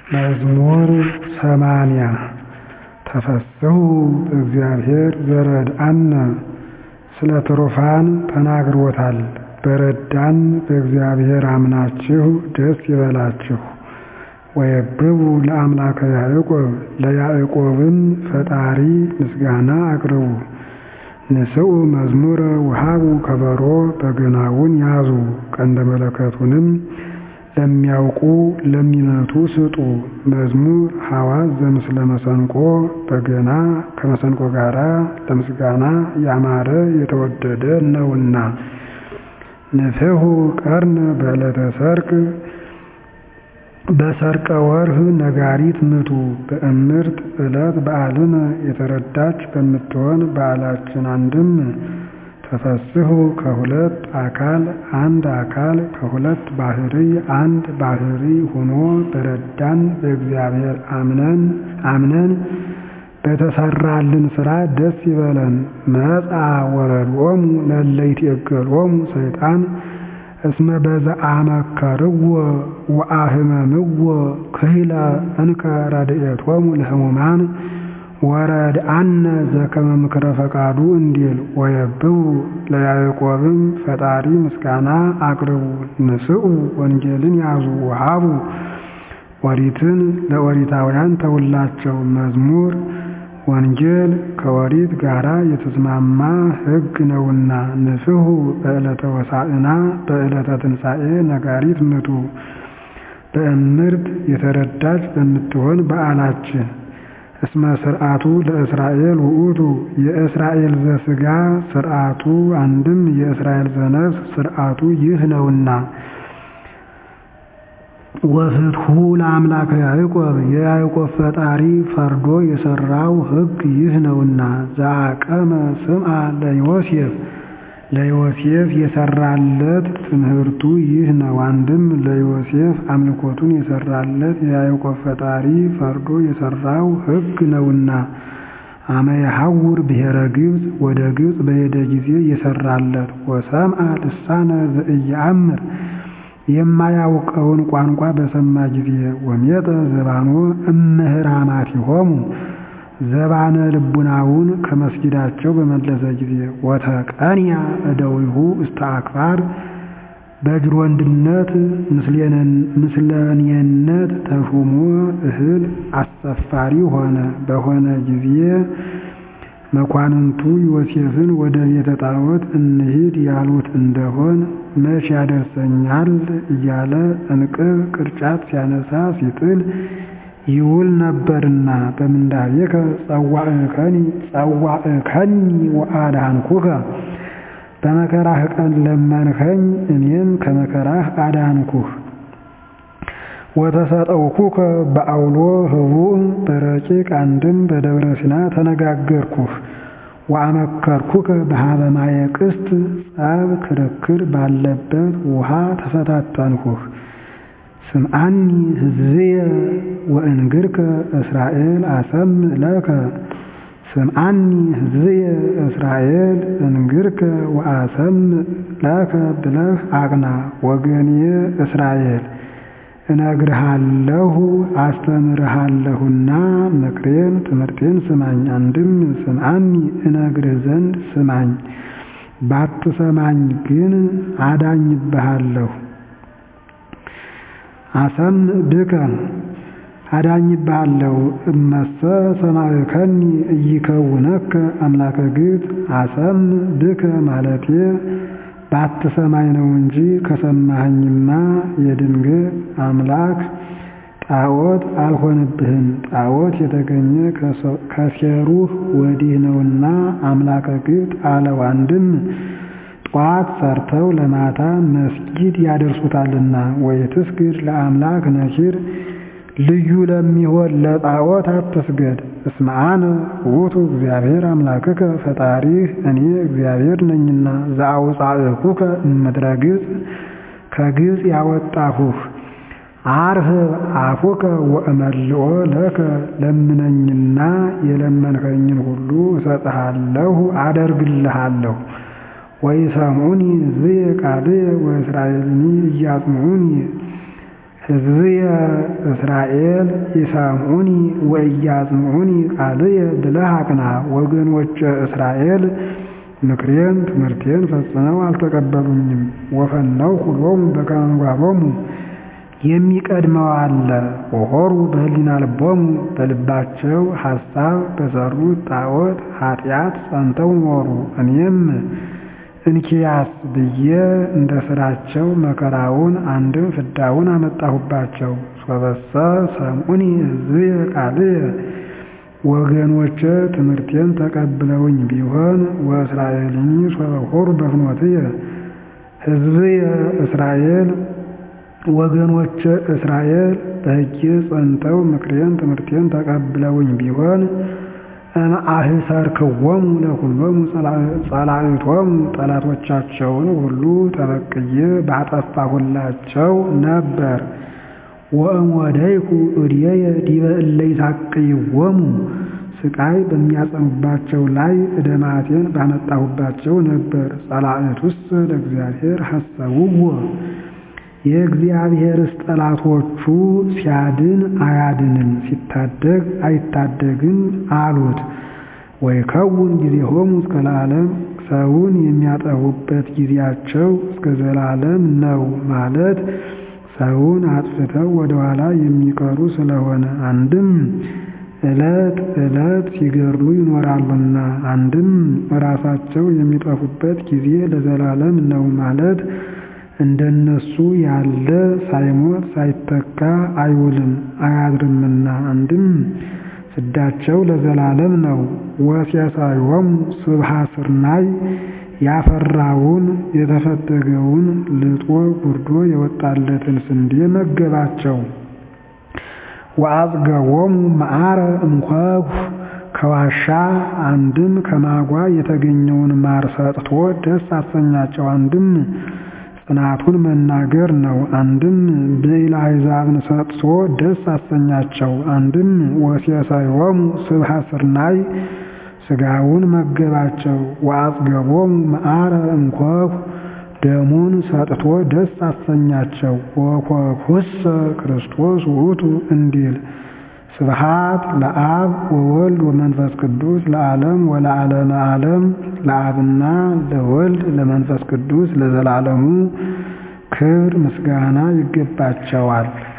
መዝሙር ሰማንያ ተፈሥሑ በእግዚአብሔር ዘረድአነ ስለ ትሩፋን ተናግሮታል። በረዳን በእግዚአብሔር አምናችሁ ደስ ይበላችሁ። ወየብቡ ለአምላከ ያዕቆብ ለያዕቆብም ፈጣሪ ምስጋና አቅርቡ። ንስኡ መዝሙረ ወሃቡ ከበሮ በገናውን ያዙ። ቀንደ መለከቱንም ለሚያውቁ ለሚመቱ ስጡ። መዝሙር ሐዋዝ ዘምስለ መሰንቆ በገና ከመሰንቆ ጋር ለምስጋና ያማረ የተወደደ ነውና። ንፍሑ ቀርነ በዕለተ ሰርክ በሰርቀ ወርህ ነጋሪት ምቱ። በእምርት ዕለት በዓልነ የተረዳች በምትሆን በዓላችን አንድም ተፈሥሑ ከሁለት አካል አንድ አካል ከሁለት ባሕርይ አንድ ባሕርይ ሆኖ በረዳን በእግዚአብሔር አምነን አምነን በተሰራልን ሥራ ደስ ይበለን። መጽአ ወረድኦሙ ለእለ ይትዔገሎሙ ሰይጣን እስመ በዘአመከርዎ ወአህመምዎ ክሂለ እንከ ረድኤቶሙ ለሕሙማን ወረድአነ ዘከመ ምክረ ፈቃዱ እንዲል ወየብቡ ለያዕቆብም ፈጣሪ ምስጋና አቅርቡ። ንስኡ ወንጌልን ያዙ ወሃቡ ኦሪትን ለኦሪታውያን ተውላቸው። መዝሙር ወንጌል ከኦሪት ጋራ የተስማማ ሕግ ነውና። ንፍሑ በዕለተ ሆሳዕና በዕለተ ትንሣኤ ነጋሪት ምቱ። በእምርት የተረዳች በምትሆን በዓላችን እስመ ስርዓቱ ለእስራኤል ውእቱ የእስራኤል ዘሥጋ ስርዓቱ አንድም የእስራኤል ዘነፍስ ስርዓቱ ይህ ነውና። ወፍትሑ ለአምላከ ያዕቆብ የያዕቆብ ፈጣሪ ፈርዶ የሠራው ሕግ ይህ ነውና። ዘአቀመ ስምዐ ለዮሴፍ ለዮሴፍ የሠራለት ትምህርቱ ይህ ነው። አንድም ለዮሴፍ አምልኮቱን የሠራለት የያዕቆብ ፈጣሪ ፈርዶ የሠራው ሕግ ነውና። አመ የሐውር ብሔረ ግብፅ ወደ ግብፅ በሄደ ጊዜ የሠራለት ወሰምዐ ልሳነ ዘኢየአምር የማያውቀውን ቋንቋ በሰማ ጊዜ ወሜጠ ዘባኖ እምህራማቲሆሙ ዘባነ ልቡናውን ከመስጊዳቸው በመለሰ ጊዜ ወተቀንያ እደዊሁ እስተ አክባር በጅሮንድነት ምስለኔነት ተሹሞ እህል አሰፋሪ ሆነ። በሆነ ጊዜ መኳንንቱ ዮሴፍን ወደ ቤተ ጣዖት እንሂድ ያሉት እንደሆን መች ያደርሰኛል እያለ እንቅብ ቅርጫት ሲያነሳ ሲጥል ይውል ነበርና በምንዳቤከ ጸዋዕከኒ ጸዋዕከኒ ወአድኃንኩከ በመከራህ ቀን ለመንኸኝ እኔም ከመከራህ አዳንኩህ። ወተሰጠውኩከ በአውሎ ህቡእ በረቂቅ አንድም በደብረ ሲና ተነጋገርኩህ። ወአመከርኩከ በሀበ ማየ ቅስት ጸብ ክርክር ባለበት ውሃ ተፈታተንሁህ። ስምዓኒ ሕዝብየ ወእንግርከ እስራኤል አሰምዕ ለከ ስምዓኒ ሕዝብየ እስራኤል እንግርከ ወአሰምዕ ለከ ብለህ አቅና። ወገንየ እስራኤል እነግርሃለሁ አስተምርሃለሁና ምክሬን ትምህርቴን ስማኝ። አንድም ስምዓኒ እነግርህ ዘንድ ስማኝ፣ ባትሰማኝ ግን አዳኝብሃለሁ። አሰምዕ ብከ አዳኝብሃለሁ። እመሰ ሰማዕከኒ ኢይከውነከ አምላከ ግብፅ አሰምዕ ብከ ማለቴ ባትሰማኝ ነው እንጂ ከሰማኸኝማ የድንግል አምላክ ጣዖት አልሆንብህም። ጣዖት የተገኘ ከሴሩህ ወዲህ ነውና አምላከ ግብፅ አለው። አንድም ጧት ሰርተው ለማታ መስጊድ ያደርሱታልና። ወይትስግድ ለአምላክ ነኪር ልዩ ለሚሆን ለጣዖት አትስገድ። እስመ አነ ውእቱ እግዚአብሔር አምላክከ ፈጣሪህ እኔ እግዚአብሔር ነኝና ዘአውፃእኩከ እምድረ ግብፅ ከግብፅ ያወጣሁህ። አርህብ አፉከ ወእመልኦ ለከ ለምነኝና የለመንኸኝን ሁሉ እሰጥሃለሁ አደርግልሃለሁ። ወይሰምዑኒ ሕዝብየ ቃልየ ወእስራኤልኒ ኢያጽምዑኒ ሕዝብየ እስራኤል ይሰምዑኒ ወኢያጽምዑኒ ቃልየ ብለህ አቅና። ወገኖቼ እስራኤል ምክሬን ትምህርቴን ፈጽመው አልተቀበሉኝም። ወፈነውኩ ሎሙ በከመ ምግባሮሙ የሚቀድመው አለ ወሖሩ በህሊና ልቦሙ በልባቸው ሐሳብ በሠሩት ጣዖት ኃጢአት ጸንተው ኖሩ። እኔም እንኪያስ ብዬ እንደ ሥራቸው መከራውን አንድም ፍዳውን አመጣሁባቸው። ሶበሰ ሰምዑኒ ሕዝብየ ቃልየ ወገኖቼ ትምህርቴን ተቀብለውኝ ቢሆን ወእስራኤልኒ ሶበ ሖሩ በፍኖትየ ሕዝብየ እስራኤል ወገኖቼ እስራኤል በሕጌ ጸንተው ምክሬን ትምህርቴን ተቀብለውኝ ቢሆን እምአህሰርክዎሙ ለኵሎሙ ጸላእቶሙ ጠላቶቻቸውን ሁሉ ተበቅዬ ባጠፋሁላቸው ነበር። ወእምወደይኩ እዴየ ዲበ እለ ይሣቅይዎሙ ሥቃይ በሚያጸኑባቸው ላይ ዕደ መዓቴን ባመጣሁባቸው ነበር። ጸላእቱሰ ለእግዚአብሔር ሐሰብዎ የእግዚአብሔርስ ጠላቶቹ ሲያድን አያድንም ሲታደግ አይታደግም አሉት። ወይከውን ጊዜሆሙ እስከ ለዓለም ሰውን የሚያጠፉበት ጊዜያቸው እስከ ዘላለም ነው ማለት ሰውን አጥፍተው ወደ ኋላ የሚቀሩ ስለሆነ አንድም ዕለት ዕለት ሲገድሉ ይኖራሉና አንድም ራሳቸው የሚጠፉበት ጊዜ ለዘላለም ነው ማለት እንደነሱ ያለ ሳይሞት ሳይተካ አይውልም አያድርምና አንድም ፍዳቸው ለዘላለም ነው። ወሴሳዮሙ ስብሐ ስርናይ ያፈራውን የተፈተገውን ልጦ ጉርዶ የወጣለትን ስንዴ መገባቸው። ወአጽገቦሙ መዓረ እምኮኩ ከዋሻ አንድም ከማጓ የተገኘውን ማር ሰጥቶ ደስ አሰኛቸው። አንድም ጽናቱን መናገር ነው። አንድም ብዕለ አሕዛብን ሰጥቶ ደስ አሰኛቸው። አንድም ወሴሳዮሙ ስብሐ ስርናይ ሥጋውን መገባቸው። ወአጽገቦሙ መዓረ እምኮኩ ደሙን ሰጥቶ ደስ አሰኛቸው። ወኮኩሰ ክርስቶስ ውእቱ እንዲል ስብሐት ለአብ ወወልድ ወመንፈስ ቅዱስ ለዓለም ወለዓለመ ዓለም ለአብና ለወልድ ለመንፈስ ቅዱስ ለዘላለሙ ክብር ምስጋና ይገባቸዋል።